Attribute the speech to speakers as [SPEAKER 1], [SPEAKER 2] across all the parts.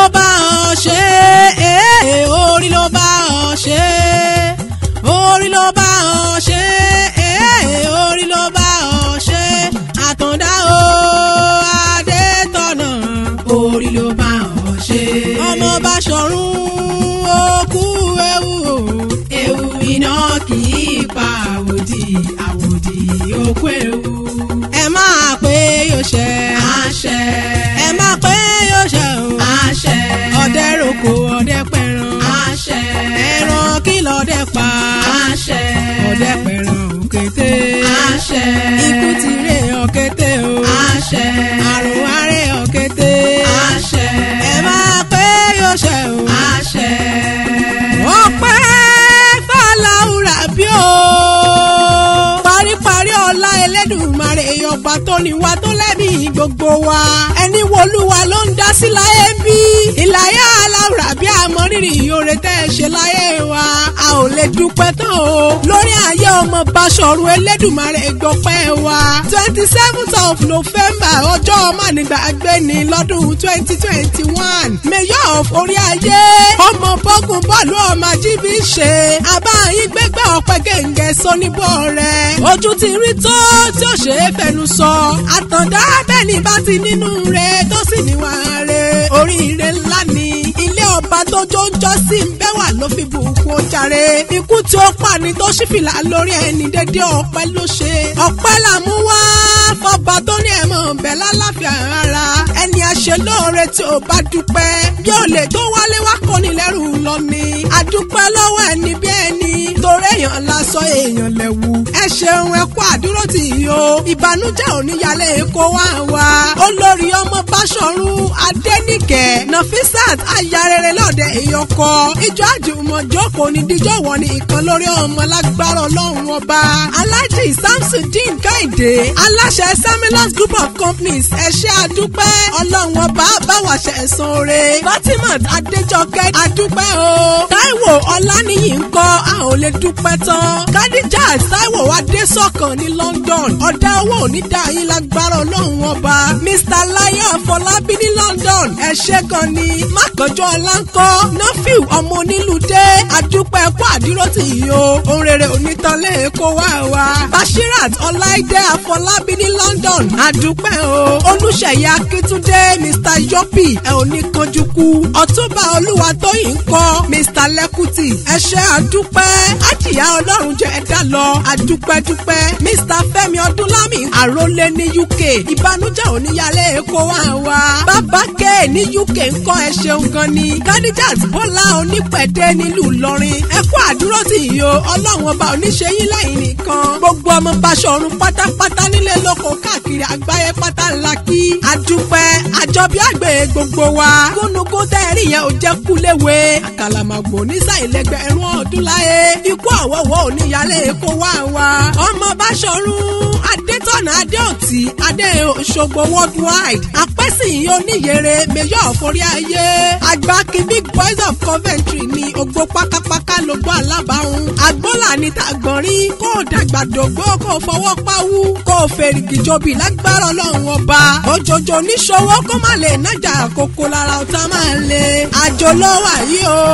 [SPEAKER 1] bá ọ ṣe é orí ló bá ọ ṣe é orí ló bá ọ ṣe é orí ló bá ọ ṣe àtàndá o adétọ̀nà orí ló bá ọ ṣe. ọmọ bá ṣọ̀run òkú ewu o ewu iná kì í pa àwòdì àwòdì òkú ewu. ẹ máa pé yóò ṣe. àṣẹ. ẹ máa pé yóò ṣe o. àṣẹ. ọdẹ roko ọdẹ pẹran. àṣẹ. ẹran kí lọdẹ pa. àṣẹ. ọdẹ pẹran òkété. àṣẹ. ikú ti ré òkété o. àṣẹ. àrùn aré òkété. àṣẹ. ẹ máa pé yóò ṣe o. àṣẹ. ọpẹ́ fàlàúrà bí o. paríparí ọlá Ẹlẹ́dùmarè ọba tó ní wa tó lẹ́mí gbogbo wa. ẹni wolúwa ló ń dá sí láyé bí. ìlàyà aláwùrà bí àmọ́rírì oore tẹ́ ẹ ṣe láyé wa. a ò lè dúpẹ́ tán o. lórí ayé ọmọ Báṣọ̀run Ẹlẹ́dùmarè gbọ́pẹ́ wa. twenty seventh of November ọjọ́ mánigbàgbé ni lọ́dún twenty twenty one. mayor of orí ayé ọmọ bọ́gùn bọ́ọ̀lù ọmọ ajíbí ṣe. àbáyín gbégbá ọ̀pẹ gẹ̀ǹgẹ̀ sọ́níbọ̀ rẹ̀. ojú ti rí tó tí ó ṣe é fẹnu sọ. àtàndá bẹ́ẹ̀ ni bá ti nínú rẹ̀ tó sì níwà rẹ̀. oríire ńlá ni ilé ọba tó jóńjọ́ sí ń bẹ́ wà ló fi bùkún ó jàre. ikú tí ó pa ni tó ṣí fìlà lórí ẹni dédé ọpẹ́ ló ṣe. ọpẹ́ là mú wá fọba tó ní ẹ̀mọ́ bẹ̀ lálàáfíà ara. ẹni àṣẹ lóore tí ò bá dúpẹ́ bí ó lè tó wálé wá kọ́ni lẹ́rù lọ ni. àdúpẹ́ lọ́wọ́ ẹni bí ẹni torí èèyàn lásọ èèyàn lẹ̀wù. ẹ ṣeun ẹ kú àdúró tì í o. ìbànújẹ́ oníyàlẹ̀ èkó wá wá. olórí ọmọ Báṣọ̀run Adéníkẹ́ Nafisat ayarere lọ́dẹ ìyọkọ. ìjọ àjùmọ̀jọ́ kò ní díjọ́ wọ̀ ní ìkan lórí ọmọ lágbára ọlọ́run ọba. Alhaji Samsudeen Kẹ́hìndé aláṣẹ Seminars Group of Companies ẹ ṣé àdúpẹ́ ọlọ́run ọba báwa ṣe ẹ̀sán oore. Fatimat Adéjọkẹ́ àdúpẹ́ o. Táíwò Ọláníyì ń kọ́ a ò lè dúpẹ́ tán. Kadijat Táíwò Adésọ̀kan ní London ọ̀dà owó onídà yín lágbára ọlọ́run ọba. Mr Láyọ̀ Afọlábí ní London ẹ ṣé gan ni. Mákànjọ́ Ọláńkọ́ Nọ́fìl ọmọ onílùdé àdúpẹ́ kó àdúró tì í o. Ohun rere onítọ́lẹ̀ èkó wá wa. Bashirat Ọláìdé Afọlábí ní London àdúpẹ́ o. Olúṣèyí Akíntúndé Mr Yopi ẹ ò ní kanjú kú. Ọ̀túnba Olúwatóyìn ń kọ́ Mr Lẹ́kùtì ẹ ṣé àdúpẹ́. Àjìyá Ọlọ́run jẹ́ ẹ̀dá lọ àdúpẹ́ dúpẹ́. Mr Fẹ́mi Ọdúnlámì àrólé ní UK ìbànújẹ́ oníyàlẹ̀ èkó wá wa. Bàbá K ní UK ń kọ́ ẹ ṣeun gan ni. Kadijat Bọ́lá onípẹ̀dé nílùú Ìlọrin ẹ kú àdúró tì í o Ọlọ́run ọba oníṣẹ́yìn lẹ́yìn nìkan. Gbogbo ọmọ Báṣọ̀run pátápátá nílé lóko káàkiri àgbáyé pátá ńlá kí. Àdúpẹ́ àjọbí àgbẹ̀ gbogbo wa. Gúnugún tẹ́rì yẹn ò jẹ́ kúléwé. Àkàlàmàgbò nísàìlẹ́gbẹ̀ ẹ̀rún ọdún láyé. Ikú àwọ̀wọ̀ oníyàlẹ̀ èkó wá wa. Ọmọ Báṣọ̀run Adétọ̀nà Adéòtí Adé Òṣogbo worldwide. Àpẹ́sìn oníyèrè Mayor of orí ayé. Àgbákin Big Boys of Coventry ni ògbó pákápáká lógbó alábàáhùn. Àgbọ́là ní tàgbọ̀nrín kó o dàgbà dògbó kó o fọwọ́ páwú kó o fèrègì jobi lágbára ọlọ́run ọba. Òjòjò níṣòwò kó má lè nájà àkókò lára ọ̀tá máa lè. Àjò ló wà yìí o.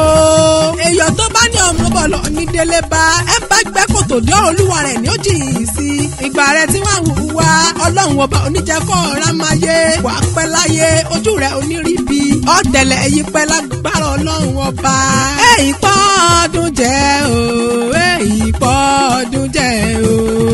[SPEAKER 1] Èèyàn tó bá ní ọmọ bọ̀lọ̀ ní délé bá ẹ bá gbẹ́ kòtò dé olúwa rẹ̀ ní ó jìyìn sí. Ìgbà rẹ̀ tí wọ́n wù wá ọlọ́run ọba oníjẹ́kọ̀ ọ̀rá máa yé. Wà á pẹ́ láyé ojú rẹ̀ oníríbi. Ọ̀tẹ̀lẹ̀ ẹ̀yìn pẹ́ lágbára ọlọ́run ọba. Èyí pọ́ ọdún jẹ́ o. Èyí pọ́ ọdún jẹ́ o.